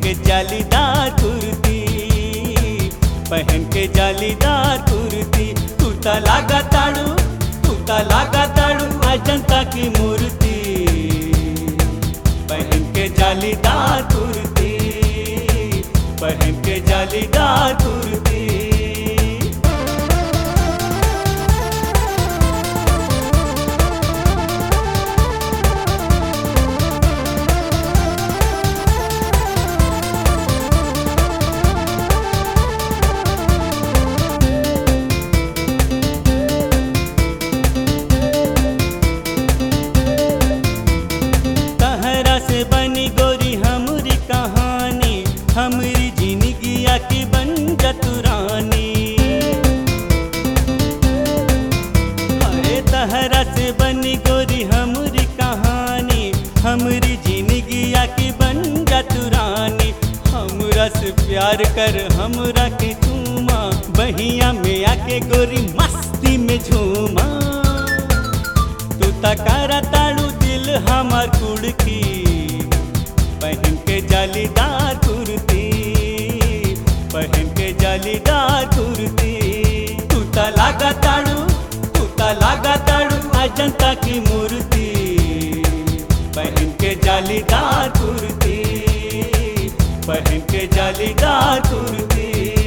के जालीदार कुर्ती पहन के जालीदार कुर्ती तू ता लागा ताड़ू तू ता लागा ताड़ू अजंता की मूर्ति पहन के जालीदार कुर्ती पहन के जालीदार कुर्ती तहरा से बनी गोरी हमरी कहानी हमरी जिंदगिया की बन जतुरानी अरे तहरा से बनी गोरी हमरी कहानी हमरी जिंदगिया की बन जतुरानी हमरा से प्यार कर हमरा के चूमा बहिया में आके गोरी मस्ती में झूमा तू तकारा ताड़ू दिल हमार कुड़की पहन के जालीदार कुर्ती पहन के जालीदार कुर्ती तू ता लागा ताड़ू तू ता लागा ताड़ू अजंता की मूर्ति पहन के जालीदार कुर्ती पहन के जालीदार कुर्ती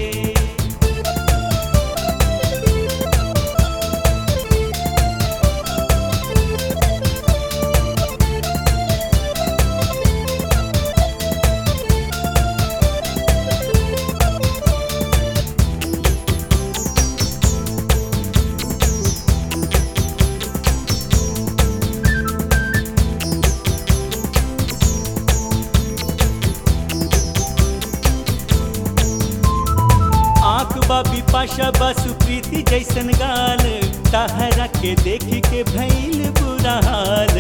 आंख बाबी पाशा बासु प्रीति जैसन गाल तहरा के देख के भैल बुरा हाल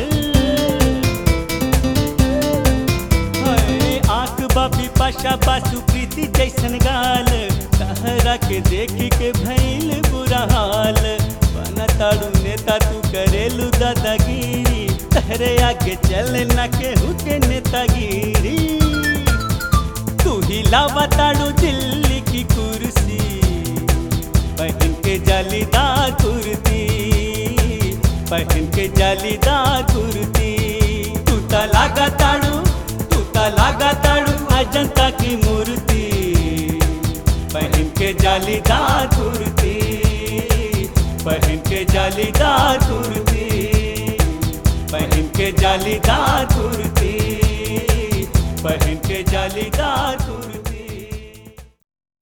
हाय, आंख बाबी पाशा बासु प्रीति जैसन गाल तहरा के देख के भैल बुरा हाल बना ताड़ू नेता तू करेलू दादागिरी तहरे आगे चल न के हुके नेतागिरी तू ही लावताड़ू दिल्ली की कुर्सी पहन के जालीदार कुर्ती पहन के जालीदार कुर्ती तू ता लागा ताड़ू तू ता लागा ताड़ू अजंता की मूर्ति पहन के जालीदार कुर्ती पहन के जालीदार कुर्ती पहन के जालीदार कुर्ती पहन के जालीदार कुर्ती